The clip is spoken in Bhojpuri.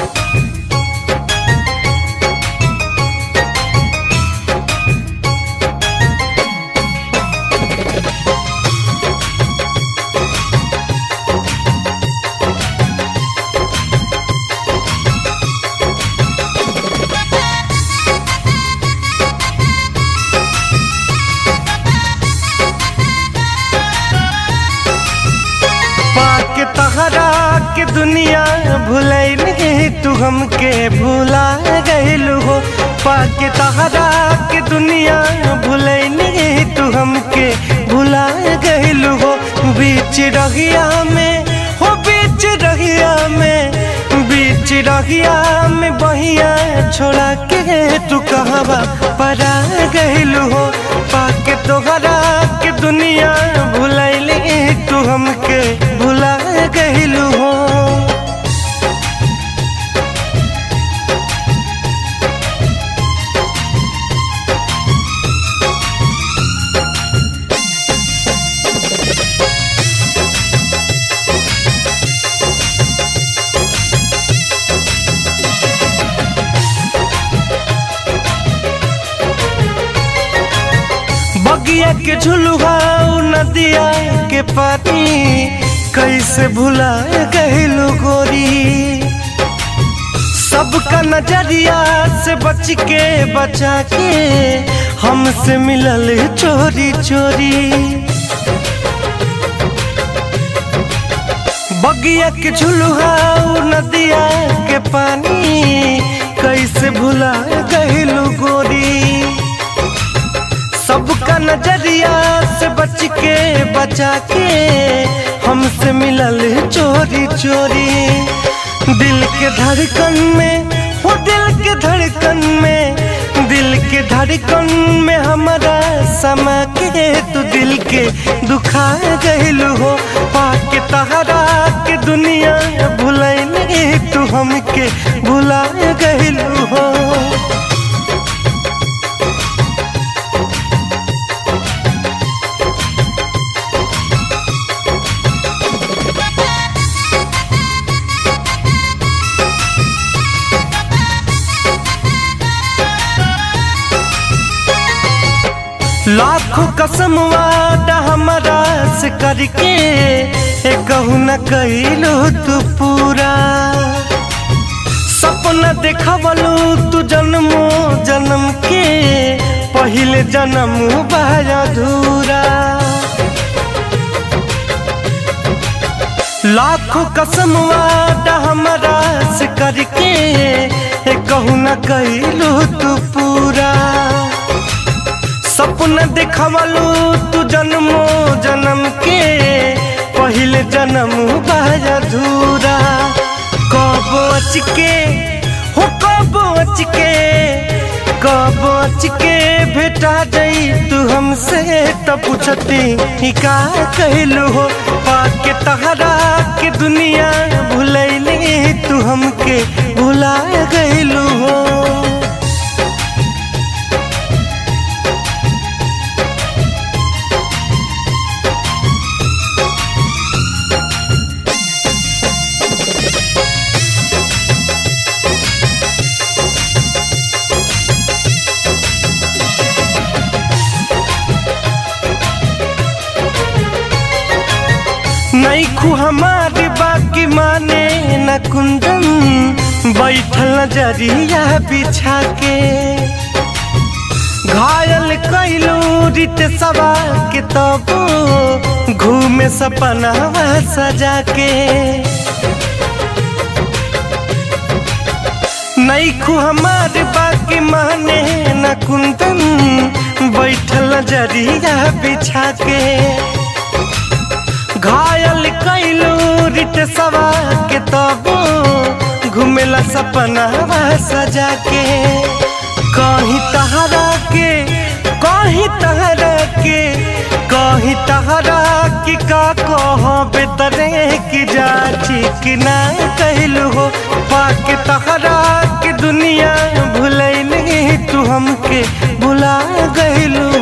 पाके तहरा के दुनिया भुलैल तू हमके भुला गइलू हो पाके तहरा के दुनिया भुलैल तू हमके भुला गइलू हो बीच रहिया में हो बीच रहिया में बीच रहिया में बहिया छोड़ा के तू कहवा परा गइलू हो पाके तोहरा के दुनिया भुलैल तू हमके भुला गइलू हो बगिया के झुलुआ नदिया के पानी कैसे भुला गइलू गोरी सबका नजरिया से बच के बचा के हमसे मिलल चोरी चोरी बगिया के झुलुआ नदिया के पानी कैसे भुला गइलू गोरी सबका नजरिया से बच के बचा के हमसे मिलल चोरी चोरी दिल के धड़कन में वो दिल के धड़कन में दिल के धड़कन में हमारा समा के तू दिल के दुखा गइलू हो पाके तहरा के दुनिया भुलैल तू हमके भुला गइलू हो लाखों कसम वादा हमारा से करके ए कहू न कैलू तू पूरा सपना देखवलू तू जन्मो जन्म के पहले जन्म बाय अधूरा लाखों कसम वादा हमारा से करके ए कहू न कैलू तू पूरा सपना देखवलू तू जन्मो जन्म के पहले जन्म बाय अधूरा कब अच के हो कब अच के कब अच के भेटा जाई तू हमसे तो पूछती ही का कहलू हो पाके तहरा के दुनिया भुलैले तू हमके भुला गइलू हो नैखू हमारी बाकी माने न कुंदन बैठल नजरिया बिछा के घायल कैलू रित सवा के तब घूमे सपना सजा के नैखू हमारे बाकी माने न कुंदन बैठल नजरिया बिछा के घायल कैलू रिट सवा के तबो घुमेला सपना सजा के कहीं तहरा के कहीं तहरा के कहीं तहरा की का कह बेतरे की जा ठीक ना कहलू हो पाके तहरा के दुनिया भुलैली तू हमके भुला गइलू